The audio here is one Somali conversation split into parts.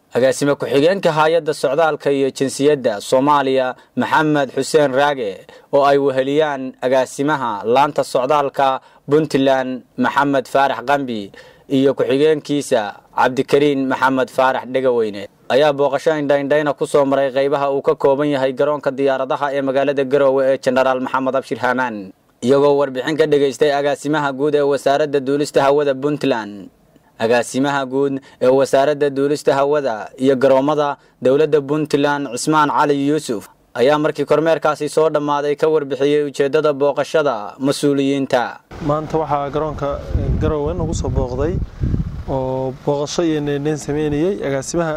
agaasime ku-xigeenka hay-adda socdaalka iyo jinsiyadda soomaaliya maxamed xuseen raage oo ay weheliyaan agaasimaha laanta socdaalka puntland maxamed faarax qambi iyo ku-xigeenkiisa cabdikariin maxamed faarax dhegaweyne ayaa booqasho indhaindhayna ku soo maray qaybaha uu ka kooban yahay garoonka diyaaradaha ee magaalada garoowe ee jenaraal maxamed abshir haamaan iyagoo warbixin ka dhegaystay agaasimaha guud ee wasaaradda duulista hawada puntland agaasimaha guud ee wasaaradda duulista hawada iyo garoommada dowladda puntland cismaan cali yuusuf ayaa markii kormeerkaasi soo dhammaaday ka warbixiyey ujeeddada booqashada mas-uuliyiinta maanta waxaa garoonka garowe nagu soo booqday oo booqasho iyo neendheyn sameynayey agaasimaha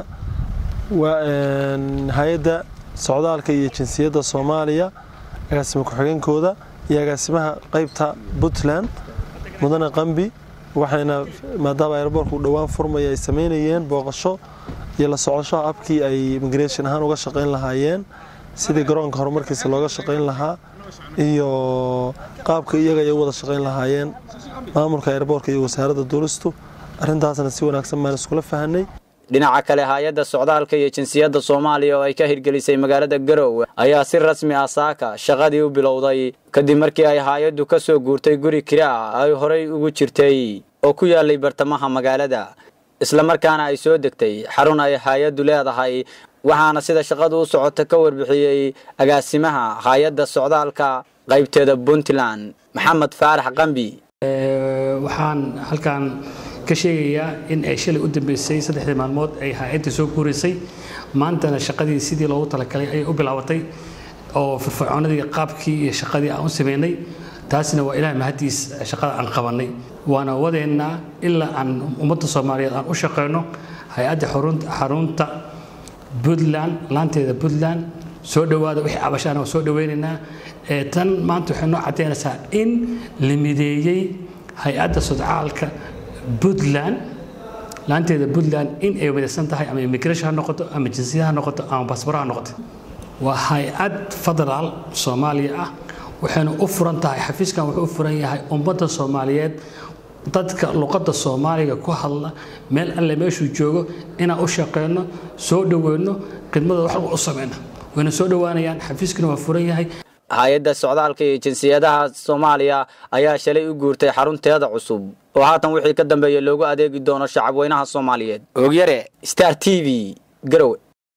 hay-adda socdaalka iyo jinsiyadda soomaaliya agaasima ku-xigeenkooda iyo agaasimaha qeybta puntland mudane qambi waxayna maadaama aeroboorku dhowaan furmaya ay sameynayeen booqasho iyo la socoshoha abkii ay immigration ahaan uga shaqayn lahaayeen sidii garoonka horumarkiisa looga shaqayn lahaa iyo qaabka iyaga ay u wada shaqayn lahaayeen maamulka aeroboorka iyo wasaaradda duulistu arrintaasna si wanaagsan baan iskula fahanay dhinaca kale hay-adda socdaalka iyo jinsiyadda soomaaliya oo ay ka hirgelisay magaalada garoowe ayaa si rasmi ah saaka shaqadii u bilowday kadib markii ay hay-addu ka soo guurtay guri kira ah ay horay ugu jirtay oo ku yaalay bartamaha magaalada islamarkaana ay soo degtay xarun ay hay-addu leedahay waxaana sida shaqadu u socota ka warbixiyey agaasimaha hay-adda socdaalka qaybteeda puntland maxamed faarax qambi waxaan halkaan ka sheegayaa in ay shalay u dambeysay saddexdii maalmood ay hay-adda soo guuraysay maantana shaqadii sidii loogu talagalay ayay u bilaabatay oo firfircoonadii qaabkii iyo shaqadii aan u sameynay taasina waa ilaah mahadiis shaqada aan qabannay waana wadeennaa ilaa aan ummadda soomaaliyeed aan u shaqeyno hay-adda xarunta puntland laanteeda puntland soo dhowaada wixii cabashaana waa soo dhoweynaynaa tan maanta waxay noo caddaynaysaa in la mideeyey hay-adda sodcaalka puntland laanteeda puntland in ay wadaysan tahay ama immigration ha noqoto ama jinsiyad ha noqoto ama basbaro ha noqoto waa hay-ad federaal soomaaliya ah waxayna u furan tahay xafiiskan wuxuu u furan yahay ummadda soomaaliyeed dadka luqadda soomaaliga ku hadla meel alle meeshuu joogo inaan u shaqeyno soo dhoweyno khidmada wax walba u sameyno wayna soo dhowaanayaan xafiiskuna waa furan yahay hay-adda socdaalka iyo jinsiyadaha soomaaliya ayaa shalay u guurtay xarunteeda cusub oo haatan wixii ka dambeeya loogu adeegi doono shacab weynaha soomaaliyeed oogyare star t v garowe